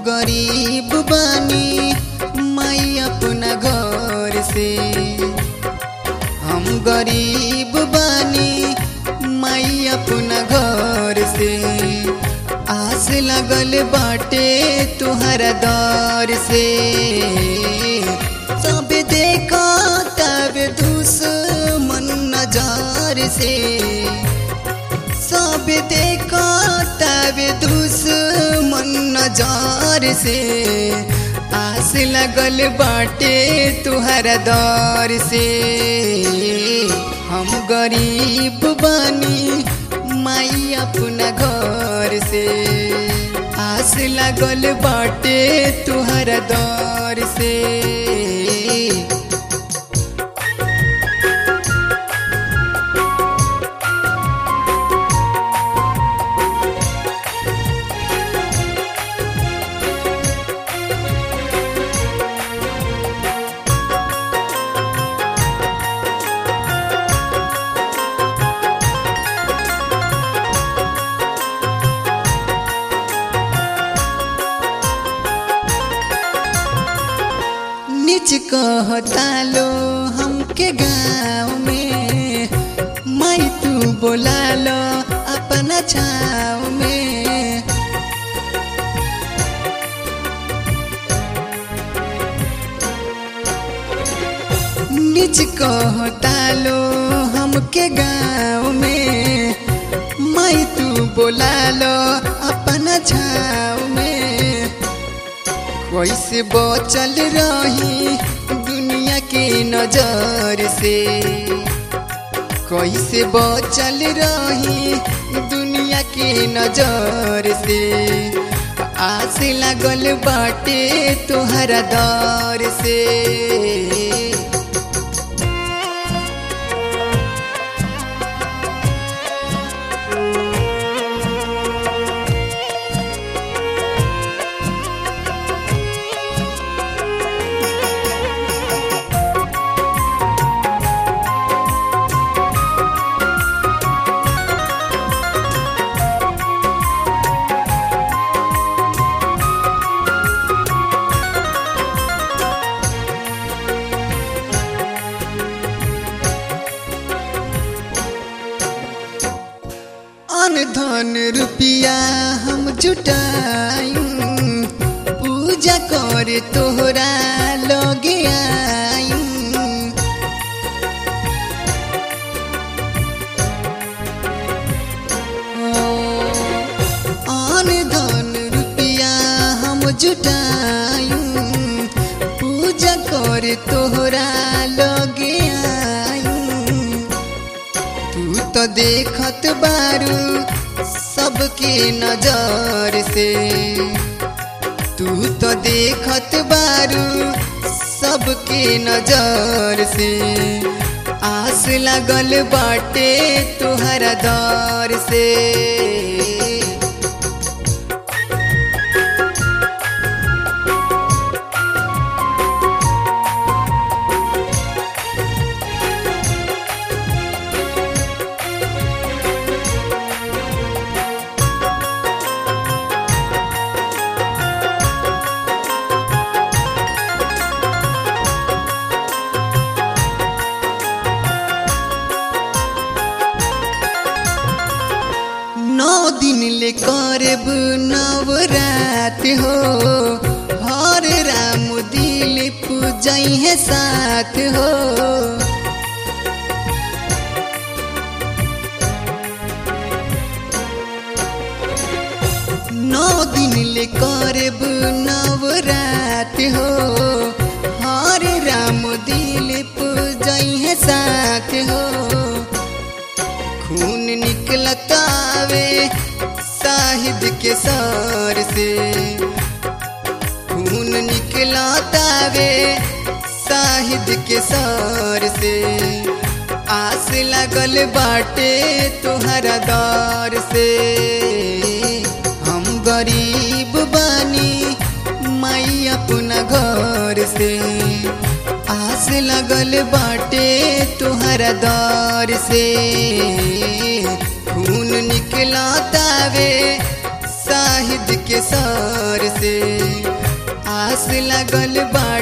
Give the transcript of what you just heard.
गरीब बानी माई अपना घर से हम गरीब बानी माई अपना घर से आस लगल बाटे तुहरा दर से सब देखो तब दुश्मन नजार से सब देखो तब दुश्मन नजार से आस लगल बाटे तुहरा दर से हम गरीब बानी माई अपना घर से आस लगल बाटे तुहरा दर से निच कहता लो हमके गाँव में माई तू बोला लो अपना छाव में निच कहता लो हमके गाँव में माई तू बोला लो अपना छाव में कैसे बचल रही दुनिया के नजर से कैसे बचल रही दुनिया के नजर से आस लगल बाटे तोहरा दर से अन धन रुपिया हम जुटायूं पूजा कर तोहरा लगे आयूं अन धन रुपिया हम जुटायूं पूजा कर तोहरा लगे आयूं तू तो देखत बारू सबके नजर से तू तो देखत बारू सबके नजर से आस लगल बाटे तुहरा दर से नौ दिन ले करब नवरात हो हर राम दिल पूजई है साथ हो नौ दिन ले करब नवरात हो हर राम दिल पूजई है साथ हो खून निकलतावे साहिद के सर से खून निकलतावे साहिद के सर से आस लगल बाटे तुहरा दर से हम गरीब बानी माई अपना घर से आस लगल बाटे तुहरा दर से खून निकला तावे साहिद के सर से आस लगल बाटे